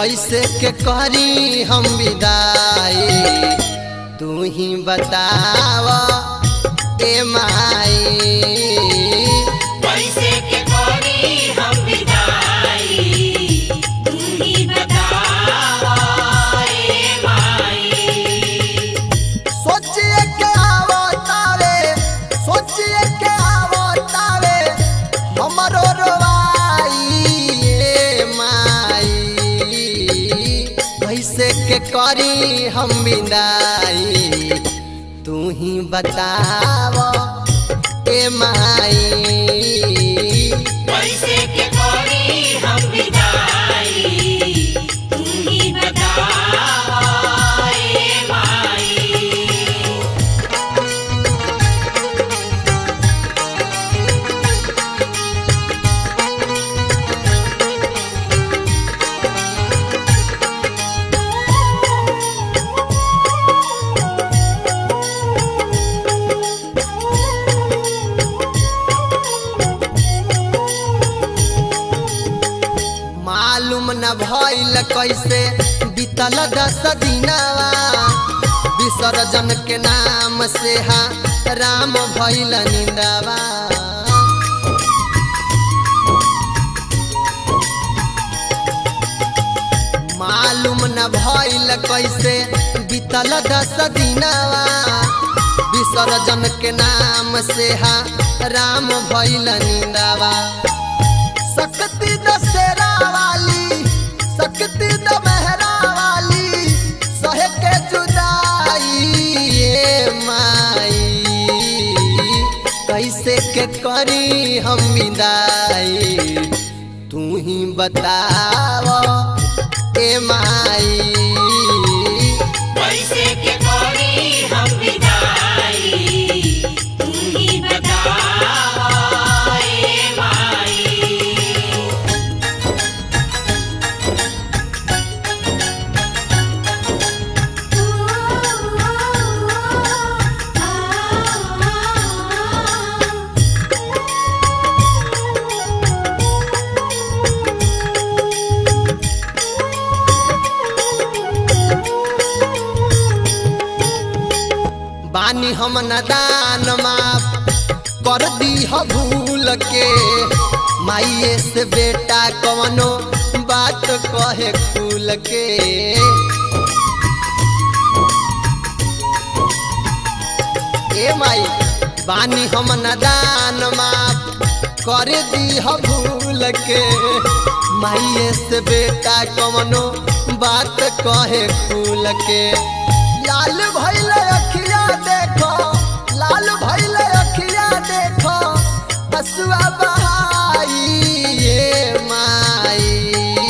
कैसे के करी हम विदाई तू ही बताव ए माई कैसे के करी हम विदाई तू ही बतावा ए माई सोचिए के आवतारे सोचिए के आवतारे हमरो रोवाई ए माई कैसे के करी हम विदाई तू ही बताव ए माई कैसे के करी हम विदाई तू ही बतावा ए माई मालूम न भइल कैसे बीतल दस दिनवा विसर्जन के नाम से हा राम भइल निंदवा मालूम न भइल कैसे बीतल दस दिनवा विसर्जन के नाम से हा राम भइल निंदवा सकती दशहरा वाली सकती दमहरा वाली सहे के जुदाई ए माई कैसे के करी हम विदाई तू ही बताव ए माई कैसे के करी हम विदाई तू ही बतावा ए माई बानी हम नदान माफ कर दी ह भूल के माइए से बेटा कवनो बात कहे खुल के ए माई बानी हम नदान माफ कर दी ह भूल के माइए से बेटा कवनो बात कहे खुल के लाल भइल अखिया देखो लाल भइल अखिया देखो हसुआ बहाई ये माई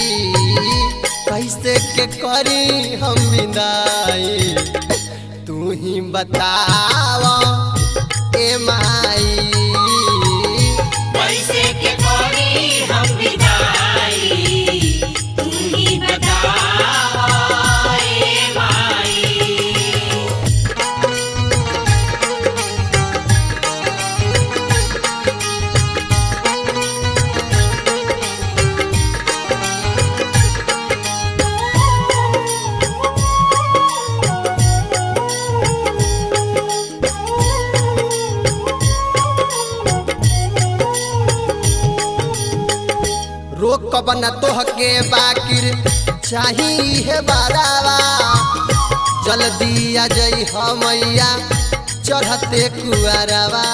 कैसे के करी हम विदाई तू ही बताव ए माई कैसे के करी हम विदाई तू ही बतावा ए माई रोकब न तोहके बाकिर चाही है बारावा जल्दी आ जई हमैया चढ़ते कुआरवा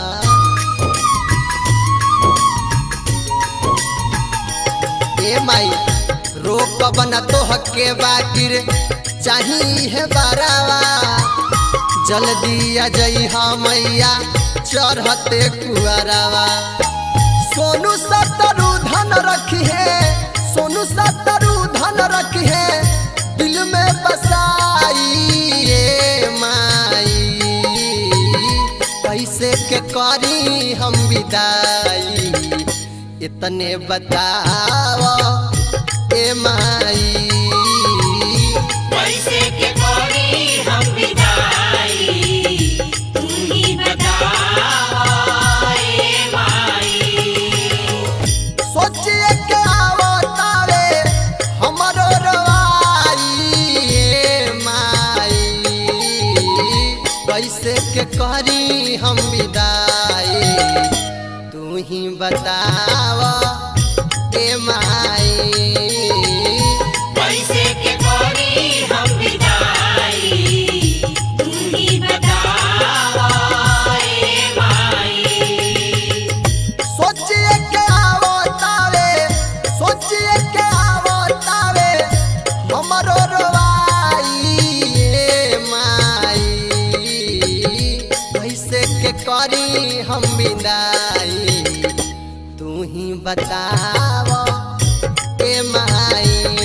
ए माई रोकब न तोहके बाकिर चाही है बारावा जल्दी आ जई हमैया चढ़ते कुआरवा सोनू सतरू धन रखी है सोनू सतरू धन रखी है दिल में बसाई ये माई कैसे के करी हम विदाई इतने बताओ ए माई कैसे के करी हम विदाई तू ही बतावा ए माई सोचिए के आवो तारे हमरो रो बताव ए माई कैसे के करी हम विदाई तू ही बतावा ए माई सोचिए के आवो तावे सोचिए के आवो तावे हमरो रोवाई ए माई कैसे के करी हम विदाई तू ही बताव ए माई